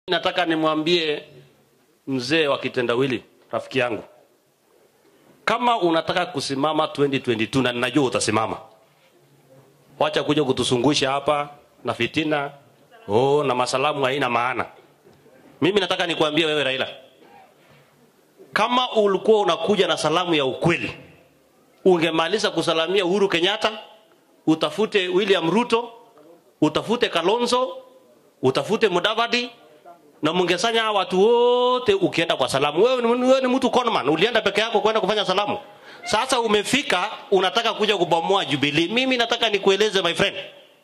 Nataka nimwambie mzee wa kitendawili, rafiki yangu, kama unataka kusimama 2022 na ninajua utasimama, wacha kuja kutusungusha hapa na fitina oh, na masalamu haina maana. Mimi nataka nikwambie wewe Raila, kama ulikuwa unakuja na salamu ya ukweli, ungemaliza kusalamia Uhuru Kenyatta, utafute William Ruto, utafute Kalonzo, utafute Mudavadi na mungesanya hawa watu wote ukienda kwa salamu. Wewe, ni- wewe ni mtu conman, ulienda peke yako kwenda kufanya salamu. Sasa umefika unataka kuja kubomoa Jubilee. Mimi nataka nikueleze my friend,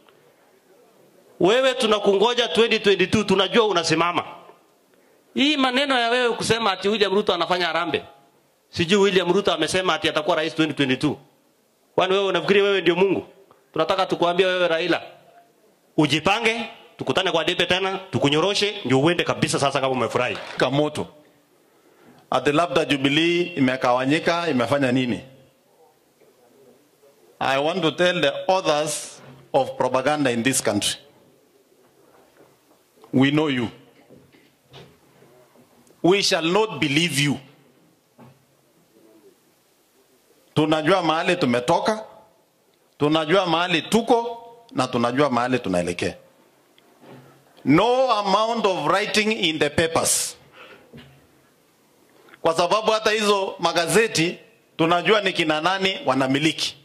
wewe tunakungoja 2022, tunajua unasimama. Hii maneno ya wewe kusema ati William Ruto anafanya harambee, sijui William Ruto amesema ati atakuwa rais 2022. Kwani wewe unafikiri wewe ndio Mungu? Tunataka tukuambia wewe Raila, ujipange, tukutane kwa debe tena, tukunyoroshe ndio uende kabisa. Sasa kama umefurahi moto ati labda Jubilee imekawanyika imefanya nini? I want to tell the authors of propaganda in this country. We know you. We shall not believe you. Tunajua mahali tumetoka, tunajua mahali tuko na tunajua mahali tunaelekea. No amount of writing in the papers kwa sababu hata hizo magazeti tunajua ni kina nani wanamiliki.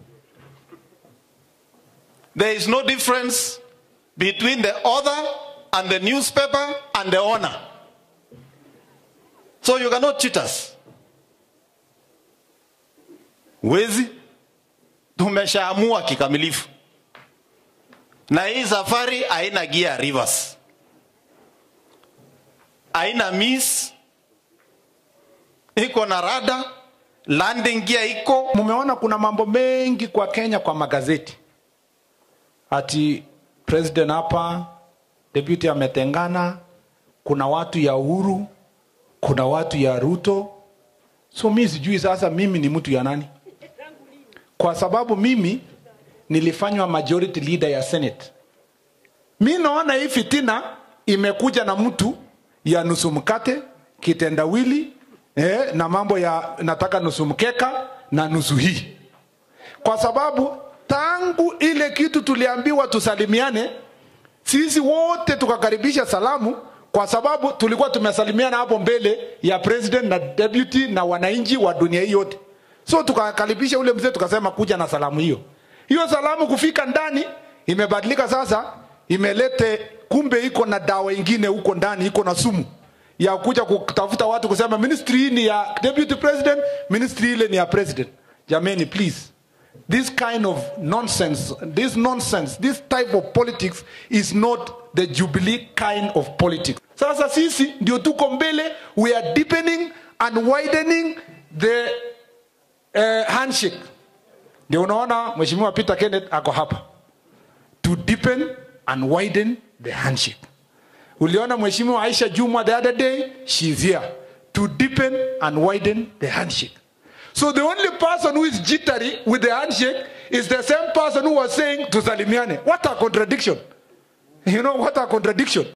There is no difference between the author and the newspaper and the owner. So you cannot cheat us. Wezi tumeshaamua kikamilifu, na hii safari haina gear reverse, haina miss iko na rada landing gear iko Mumeona kuna mambo mengi kwa Kenya kwa magazeti, ati president hapa, deputy ametengana, kuna watu ya Uhuru, kuna watu ya Ruto. So mi sijui sasa mimi ni mtu ya nani, kwa sababu mimi nilifanywa majority leader ya Senate. Mi naona hii fitina imekuja na mtu ya nusu mkate, kitendawili eh, na mambo ya nataka nusu mkeka na nusu hii, kwa sababu tangu ile kitu tuliambiwa tusalimiane, sisi wote tukakaribisha salamu, kwa sababu tulikuwa tumesalimiana hapo mbele ya president na deputy na wananchi wa dunia hii yote. So tukakaribisha ule mzee, tukasema kuja na salamu hiyo. Hiyo salamu kufika ndani imebadilika sasa, imelete kumbe iko na dawa ingine huko ndani, iko na sumu ya kuja kutafuta watu kusema ministry hii ni ya deputy president, ministry ile ni ya president. Jameni, please this kind of nonsense, this nonsense, this type of politics is not the Jubilee kind of politics. Sasa sisi ndio tuko mbele, we are deepening and widening the uh, handshake. Ndio unaona Mheshimiwa Peter Kenneth ako hapa to deepen and widen the handshake. Uliona Mheshimiwa Aisha Jumwa the other day, she's here to deepen and widen the handshake. So the only person who is jittery with the handshake is the same person who was saying tusalimiane. What a contradiction. You know what a contradiction.